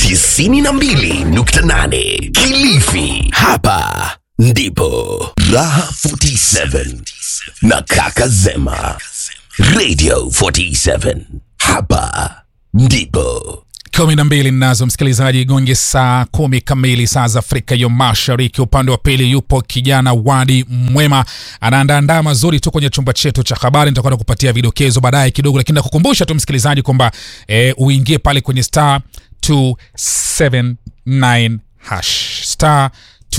92.8 Kilifi. Hapa ndipo Raha 47 na Kaka Zema. Radio 47. Hapa ndipo kumi na mbili nazo msikilizaji gonge saa kumi kamili saa za afrika ya mashariki upande wa pili yupo kijana wadi mwema anaandaandaa mazuri tu kwenye chumba chetu cha habari nitakwenda kupatia vidokezo baadaye kidogo lakini nakukumbusha tu msikilizaji kwamba e, uingie pale kwenye star 279 hash star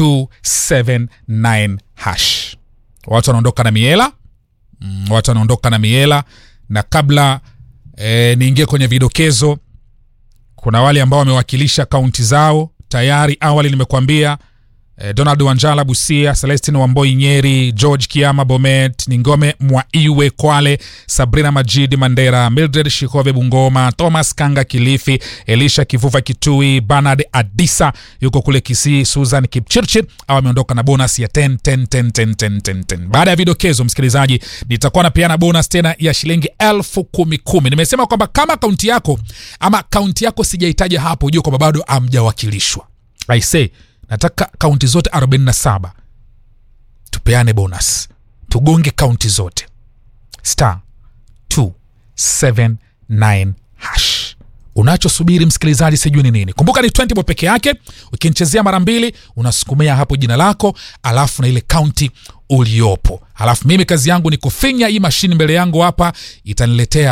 279 hash watu wanaondoka na miela mm, watu wanaondoka na miela na kabla e, niingie kwenye vidokezo kuna wale ambao wamewakilisha kaunti zao tayari awali nimekuambia eh, donald wanjala busia celestin wamboi nyeri george kiama bomet ningome mwaiwe kwale sabrina majidi mandera mildred shikove bungoma thomas kanga kilifi elisha kivuva kitui banard adisa yuko kule kisii susan kipchirchir au ameondoka na bonus ya 10, 10, 10, 10, 10, 10, 10. baada ya vidokezo msikilizaji nitakuwa napeana bonus tena ya shilingi elfu kumi kumi nimesema kwamba kama kaunti yako ama kaunti yako sijaitaja hapo ujue kwamba bado amjawakilishwa I say nataka kaunti zote 47 tupeane bonus tugonge kaunti zote star 279 hash unachosubiri msikilizaji sijui ni nini kumbuka ni 20 bob peke yake ukinichezea mara mbili unasukumia hapo jina lako alafu na ile kaunti uliopo alafu mimi kazi yangu ni kufinya hii mashini mbele yangu hapa itaniletea